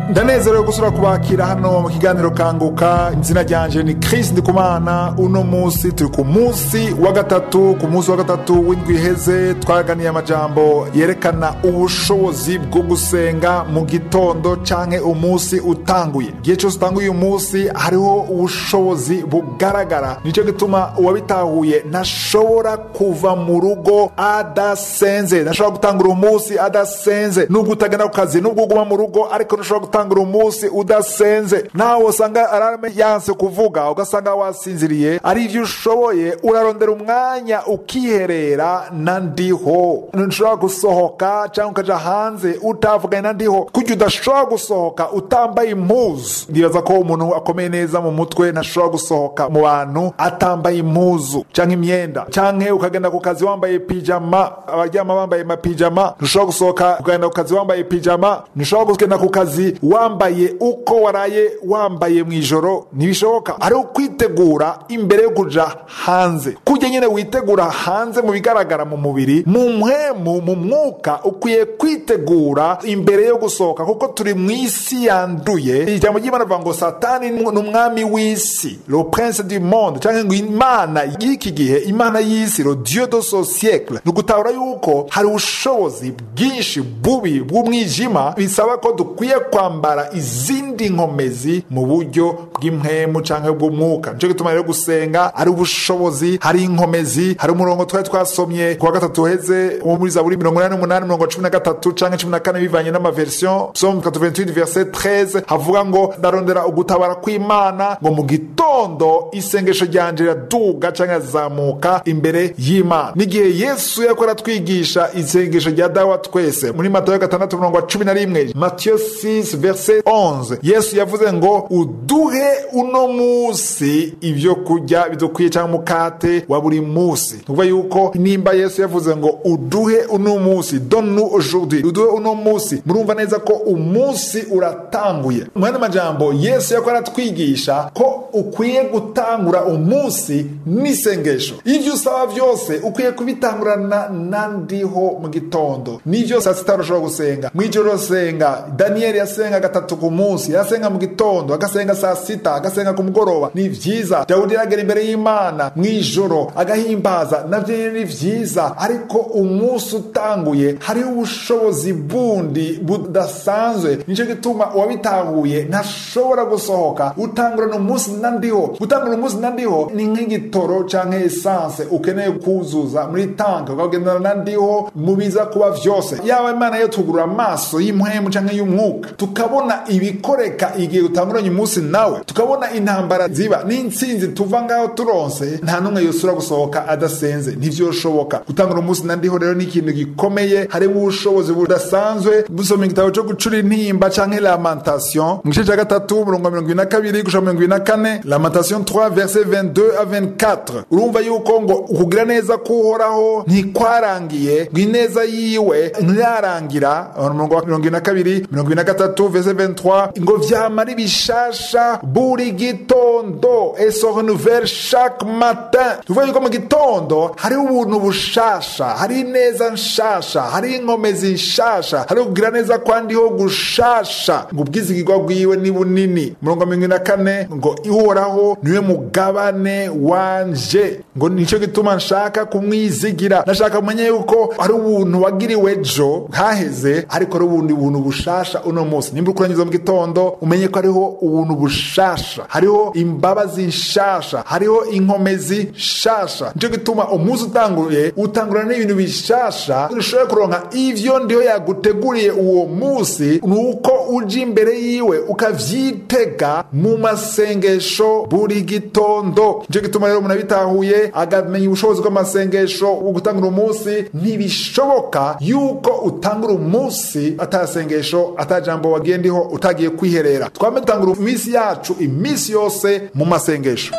ndanezerewe gusura kubakira hano mu kiganiro kanguka izina ryanje ni Chris Ndikumana uno munsi turi ku munsi wa gatatu ku munsi wa gatatu w'indwi iheze twaganiye amajambo yerekana ubushobozi bwo gusenga mu gitondo canke umunsi utanguye igihe cyose utanguye uyu munsi hariho ubushobozi bugaragara nicyo gituma uwabitahuye ntashobora kuva mu rugo adasenze ntashobora gutangura umunsi adasenze nubwo utagenda ku kazi nubwo uguma mu rugo ariko ntushobora gutangura umunsi udasenze nawe usanga arame yanse kuvuga ugasanga wasinziriye ari ibyo ushoboye urarondera umwanya ukiherera na ndiho ntushobora gusohoka cyangwa ukaja hanze utavuganye na ndiho kuko udashobora gusohoka utambaye impuzu ndibaza ko umuntu akomeye neza mu mutwe ntashobora gusohoka mu bantu atambaye impuzu cyangwa imyenda cyangwa ukagenda ku kazi wambaye pijama abaryama bambaye amapijama ntushobora gusohoka ukagenda ku kazi wambaye pijama ntushobora kugenda ku kazi wambaye uko waraye wambaye mu ijoro ntibishoboka ari ukwitegura imbere yo kuja hanze kujya nyine witegura hanze mu bigaragara mu mubiri mu mpwemu mu mwuka ukwiye kwitegura imbere yo gusohoka kuko turi mu isi yanduye ijambo ry'imana rivuga ngo satani ni umwami w'isi le prince du monde cyangwa ngo imana y'iki gihe imana y'isi le dieu de ce siècle ni ugutahura yuko hari ubushobozi bwinshi bubi bw'umwijima bisaba ko dukwiye kwambara izindi nkomezi mu buryo bw'impwemu cyangwa bw'umwuka nicyo gituma rero gusenga ari ubushobozi hari inkomezi hari umurongo twari twasomye ku wa gatatu uheze wo muri zaburi mirongo inani n'umunani mirongo cumi na gatatu cyangwa cumi na kane bivanye n'amaverisiyo psalm 88 verset 13 havuga ngo ndarondera ugutabara kw'imana ngo mu gitondo isengesho ryanje riraduga cyangwa rirazamuka imbere y'imana n'igihe yesu yariko aratwigisha isengesho rya dawa twese muri matayo gatandatu mirongo cumi na rimwe matiyo 6 verset 11 yesu yavuze ngo uduhe uno munsi ibyo kurya bidukwiye cyangwa umukate wa buri munsi tuvuga yuko nimba yesu yavuze ngo uduhe uno munsi donne aujourd'hui uduhe uno munsi murumva neza ko umunsi uratanguye mu yandi majambo yesu yakora aratwigisha ko ukwiye gutangura umunsi n'isengesho ibyo usaba byose ukwiye kubitangurana na ndiho mu gitondo n'ibyo saa sita ushobora gusenga mu ijoro senga daniyeli yasenga gatatu ku munsi yasenga mu gitondo agasenga saa sita agasenga ku mugoroba ni byiza dawudi yagera imbere y'imana mu ijoro agahimbaza nabyo ni byiza ariko umunsi utanguye hariho ubushobozi bundi budasanzwe nicyo gituma uwabitahuye ntashobora gusohoka utangurana umunsi na ndiho gutangurana umunsi na ndiho ni nk'igitoro cyangwa esanse ukeneye kuzuza muri tanke ukagendana na ndiho mu biza kuba byose yaba imana yo tugurura amaso y'impwemu cyangwa y'umwuka tukabona ibikoreka igihe utanguranye umunsi nawe tukabona intambara ziba n'insinzi tuva ngaho turonse nta n'umwe yosura gusohoka adasenze ntivyoshoboka gutangura umunsi na ndiho rero ni ikintu gikomeye harimo ubushobozi budasanzwe busoma igitabo cyo gucura intimba canke lamentation mu gice cya gatatu murongo mirongo ibiri na kabiri gushika mirongo ibiri na kane lamentation 3 verset 22 à 24 urumva yuko ngo ukugira neza kuhoraho ntikwarangiye ngo ineza yiwe ntirarangira umurongo wa mirongo ibiri na kabiri mirongo ibiri na gatatu verset 23 ngo vyamara ibishasha buri gitondo et se renouvelle chaque matin tuvuga yuko mu gitondo hariho ubuntu bushasha hari ineza nshasha hari inkomezi nshasha hari kugira neza kwandiho gushasha ngo ubwizigirwa bwiwe ni bunini murongo mirongo na kane ngo ihoraho niwe mugabane wanje ngo nicyo gituma nshaka kumwizigira nashaka kumenya yuko hari ubuntu wagiriwe ejo haheze ariko ari ubundi buntu bushasha uno munsi nimba ukurangiza mu gitondo umenye ko hariho ubuntu bushasha hariho imbabazi nshasha hariho inkomezi nshasha nicyo gituma umunsi utanguye utangura n'ibintu bishasha ushobora kuronka ivyo ndiho yaguteguriye uwo munsi ni uko uja imbere yiwe ukavyitega mu masengesho buri gitondo nicyo gituma rero umuntu abitahuye agamenya ubushobozi bw'amasengesho gutangura umunsi ntibishoboka yuko utangura umunsi atasengesho atajambo wagiye ndiho utagiye kwiherera twame dutangura iminsi yacu iminsi yose mu masengesho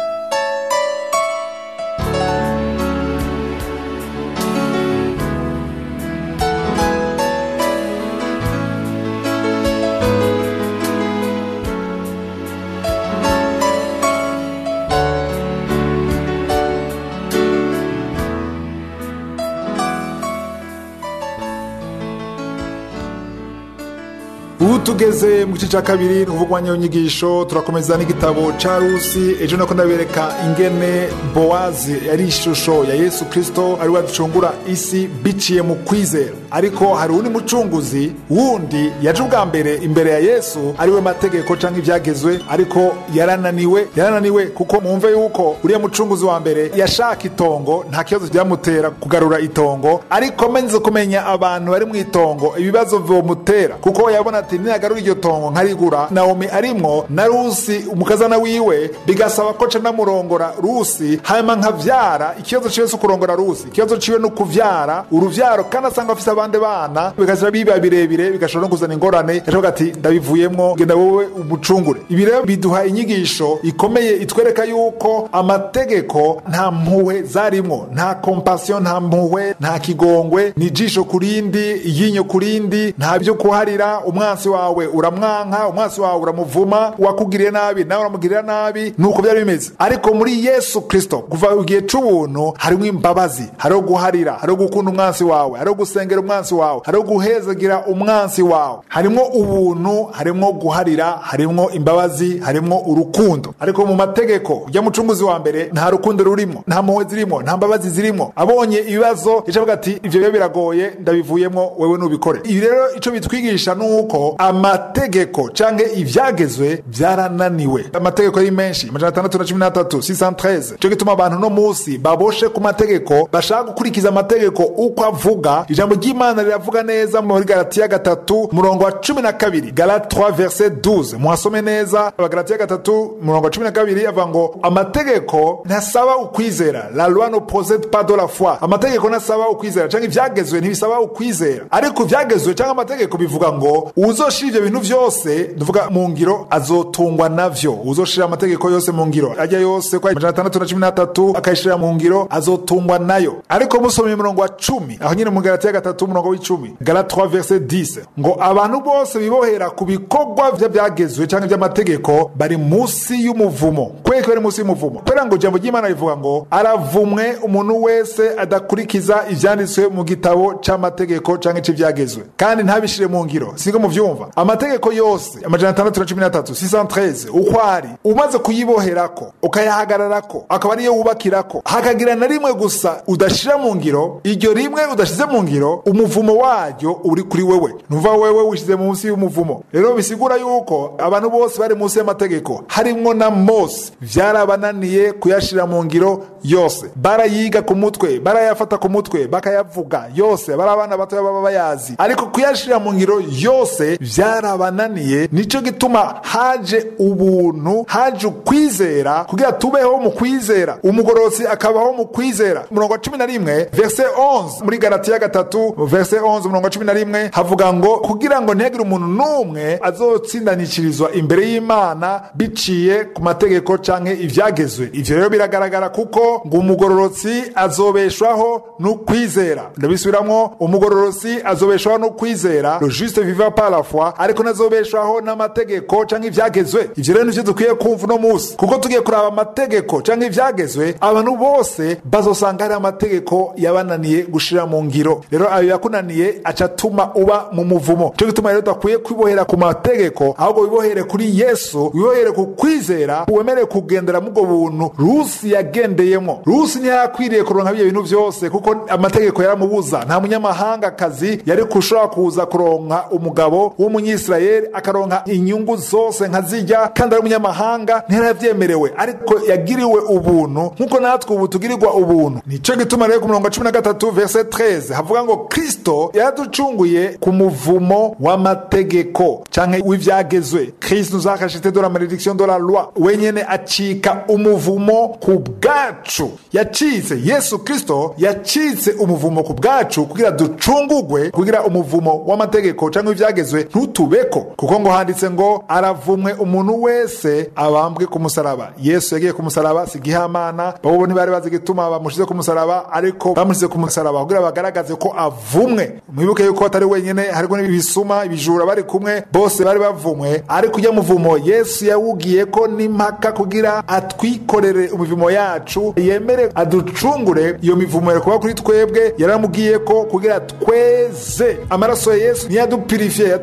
ubu tugeze mu gice cya kabiri ni ukuvuga nyigisho turakomeza n'igitabo cya rusi ejo nako ndabereka ingene bowazi yari ishusho ya yesu kirisito ari we aducungura isi biciye mu kwizera ariko hari undi mucunguzi wundi yaje ubwa mbere imbere ya yesu ari we mategeko cyangwa ibyagezwe ariko yarananiwe yarananiwe kuko mwumve yuko uriya mucunguzi wa mbere yashaka itongo nta kibazo byamutera kugarura itongo ariko amenze kumenya abantu bari mu itongo ibibazo bimutera kuko yabona ati niyagarura iryo tongo nkarigura nawomi arimwo na rusi umukazana wiwe bigasaba ko nca namurongora rusi hanyuma nkavyara ikibazo ciwe si ukurongora rusi ikibazo ciwe ni ukuvyara uruvyaro kandi asanga afise abandi bana bigashira biba birebire bigashobora no kuzana ingorane yashoboga ati ndabivuyemwo genda wowe umucungure ibi rero biduha inyigisho ikomeye itwereka yuko amategeko nta mpuhwe zarimwo nta kompasiyo nta mpuhwe nta kigongwe ni ijisho ku rindi iryinyo ku rindi nta byo kuharira umwansi wawe uramwanka umwansi wawe uramuvuma uwakugiriye nabi nawe uramugirira nabi nuko byari bimeze ariko muri yesu kirisito kuva igihe c'ubuntu harimo imbabazi hariho guharira hariho gukunda umwansi wawe hariho gusengera umwansi wawe hariho guhezagira umwansi wawe harimo ubuntu harimo guharira harimo imbabazi harimo urukundo ariko mu mategeko ujya mucunguzi wa mbere nta rukundo rurimo nta mpuhwe zirimo nta mbabazi zirimo abonye ibibazo yacavuga ati ivyo biba biragoye ndabivuyemo wewe nubikore ibi rero ico bitwigisha ni uko amategeko canke ivyagezwe vyarananiwe amategeko ari menshi amajana atandatu na cumi n'atatu 613 ico gituma abantu no musi baboshe ku mategeko bashaka gukurikiza amategeko uko avuga ijambo ry'imana riravuga neza muri galatiya gatatu murongo wa cumi na kabiri galate 3 verset 12 muhasome neza abagalatiya gatatu murongo wa cumi na kabiri avuga ngo amategeko ntasaba ukwizera la loi ne procede pas de la foi amategeko ntasaba ukwizera canke ivyagezwe ntibisaba ukwizera ariko ivyagezwe canke amategeko bivuga ngo uzoshira ivyo bintu vyose ndavuga mu ngiro azotungwa navyo uzoshira amategeko yose mu ngiro ajya yose kwa amajana atandatu na cumi n'atatu akayishira mu ngiro azotungwa nayo ariko musomye umurongo wa cumi aho nyine mu galatiya gatatu umurongo w'icumi galate 3 verset 10 ngo abantu bose bibohera ku bikorwa vy'ivyagezwe canke vy'amategeko bari musi y'umuvumo kweki bari musi y'umuvumo kubera ngo ijambo ry'imana rivuga ngo aravumwe umuntu wese adakurikiza ivyanditswe mu gitabo c'amategeko canke c'ivyagezwe kandi ntabishire mu ngiro singo muvyumva amategeko yose amajana atandatu na cumi n'atatu 613 uko ari umaze kuyiboherako ukayahagararako akaba ariyo wubakirako hakagira na rimwe gusa udashira mu ngiro iryo rimwe udashize mu ngiro umuvumo waryo uri kuri wewe nuva wewe wishize munsi y'umuvumo rero bisigura yuko abantu bose bari munsi y'amategeko harimwo na mose vyarabananiye kuyashira mu ngiro yose barayiga ku mutwe barayafata ku mutwe bakayavuga yose bari abana batoya baba bayazi ariko kuyashira mu ngiro yose vyarabananiye nico gituma haje ubuntu haje ukwizera kugira tubeho mu kwizera umugorotsi akabaho mu kwizera umurongo wa cumi na rimwe verse 11 muri galatiya gatatu verse 11 umurongo wa cumi na rimwe havuga ngo kugira ngo ntihagire umuntu n'umwe azotsindanishirizwa imbere y'imana biciye ku mategeko canke ivyagezwe ivyo rero biragaragara kuko ngo umugororotsi azobeshwaho n'ukwizera ndabisubiramwo umugororotsi azobeshwaho n'ukwizera le juste viva par la foi ariko nazobeshwaho n'amategeko canke ivyagezwe ivyo rero nivyo dukwiye kumva uno musi kuko tugiye kuraba amategeko canke ivyagezwe abantu bose bazosanga hari amategeko yabananiye gushira mu ngiro rero ayo yakunaniye aca atuma uba mu muvumo cyo gituma rero tudakwiye kwibohera ku mategeko ahubwo wibohere kuri yesu wibohere ku kwizera wemere kugendera mubwo buntu rusi yagendeyemo rusi ntiyakwiriye kuronka byo bintu byose kuko amategeko yaramubuza nta munyamahanga kazi yari kushobora kuza kuronka umugabo w'umunyisirayeli akaronka inyungu zose nka zijya kandi ari umunyamahanga ntiyaravyemerewe ariko yagiriwe ubuntu nk'uko natwe ubu tugirirwa ubuntu nico gituma rero ku murongo wa cumi na gatatu verse 13 havuga ngo kristo yaraducunguye ku muvumo w'amategeko canke w'ivyagezwe kristo nous a racheté de la malédiction de la loi wenyene acika umuvumo ku bwacu yacitse yesu kristo yacitse umuvumo ku bwacu kugira ducungugwe kugira umuvumo w'amategeko canke ivyagezwe ntutubeko kuko ngo handitse ngo aravumwe umuntu wese abambwe ku musaraba yesu yagiye ku musaraba si gihamana babo ntibari bazi igituma bamushize ku musaraba ariko bamushize ku musaraba kugira bagaragaze ko avumwe mwibuke yuko atari wenyene hariko n'ibisuma ibijura bari kumwe bose bari bavumwe ariko ujya muvumo yesu yawugiye ko n'impaka kugira atwikorere imivumo yacu yemere aducungure iyo mivumo yakuba kuri twebwe yaramubwiye ko kugira tweze amaraso ya yesu niyo yadupirifiye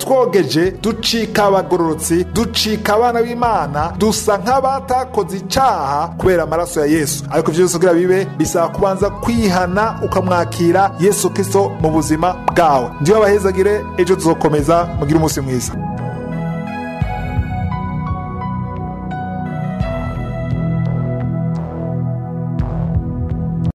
twogeje ducika abagororotsi ducika abana b'imana dusa nk'abatakoze icaha kubera amaraso ya yesu ariko ivyo byose kugira bibe bisaba kubanza kwihana ukamwakira yesu kristo mu buzima bwawe ndiyo abahezagire ejo tuzokomeza mugire umunsi mwiza